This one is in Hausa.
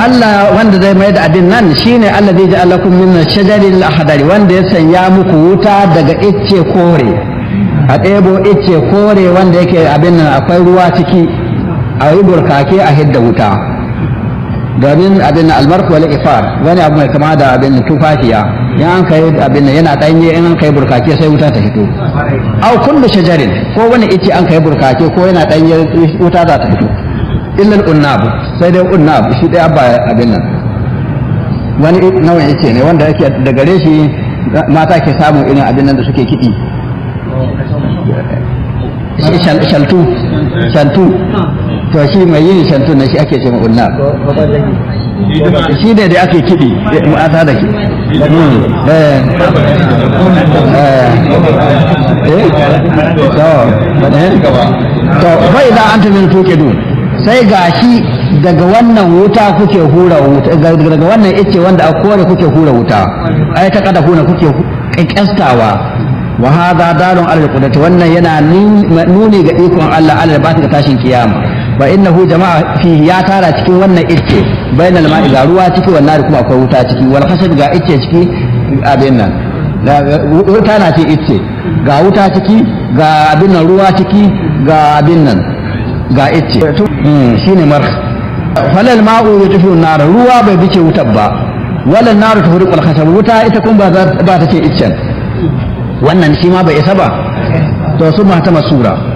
Allah wanda zai mai da abin nan shine Allah zai ji alakum min shajaril ahdari wanda ya sanya muku wuta daga icce kore a ɗebo icce kore wanda yake abin nan akwai ruwa ciki a yi burkake a hidda wuta domin abin albarku wal ifar wani abu mai kama da abin tufafiya in an kai abin yana danye in an kai burkake sai wuta ta fito au kullu shajarin ko wani ice an kai burkake ko yana danye wuta za ta fito illa unnab sai dai unnab shi dai abba abin nan wani nau'in ice ne wanda yake da gare shi mata ke samun irin abin nan da suke kiɗi shaltu shaltu to shi mai yin shantu na shi ake ce ma unnab shi ne da ake kiɗi mata da kiɗi to bai da an tamin tuƙidu sai gashi daga wannan wuta kuke hura wuta daga wannan ice wanda a kore kuke hura wuta ai ta kada kuna kuke kyastawa wa hadha dalun ala qudrati wannan yana nuni ga ikon Allah Allah ba ta tashin kiyama wa innahu jama'a fi ya tara cikin wannan ice bainal ma'i ga ruwa ciki wannan kuma akwai wuta ciki wal khashab ga ice ciki abin nan wuta na ce ice ga wuta ciki ga abin nan ruwa ciki ga abin nan ga ice shine marh falal ma'u yutfi nar ruwa bai bice wutar ba wala nar tuhriqul khashab wuta ita kuma ba ta ce iccen wannan shi ma bai isa ba to su ma ta masura